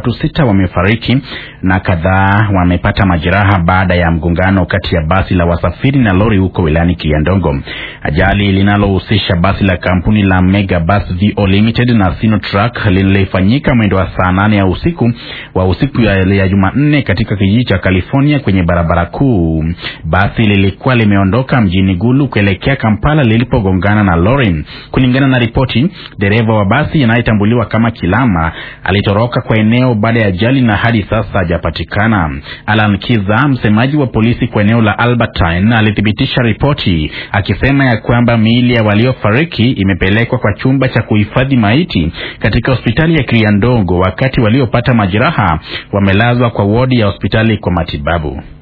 watu sita wamefariki na kadhaa wamepata majeraha baada ya mgongano kati ya basi la wasafiri na lori huko wilayani Kiandongo. Ajali linalohusisha basi la kampuni la Mega Bus VO Limited na Sinotrack lilifanyika mwendo wa saa nane ya usiku wa usiku ya, ya Jumanne katika kijiji cha California kwenye barabara kuu. Basi lilikuwa limeondoka mjini Gulu kuelekea Kampala lilipogongana na lori. Kulingana na ripoti, dereva wa basi anayetambuliwa kama Kilama alitoroka kwa eneo baada ya ajali na hadi sasa hajapatikana. Alan Kiza, msemaji wa polisi kwa eneo la Albertine, alithibitisha ripoti akisema ya kwamba miili ya waliofariki imepelekwa kwa chumba cha kuhifadhi maiti katika hospitali ya Kiandongo, wakati waliopata majeraha wamelazwa kwa wodi ya hospitali kwa matibabu.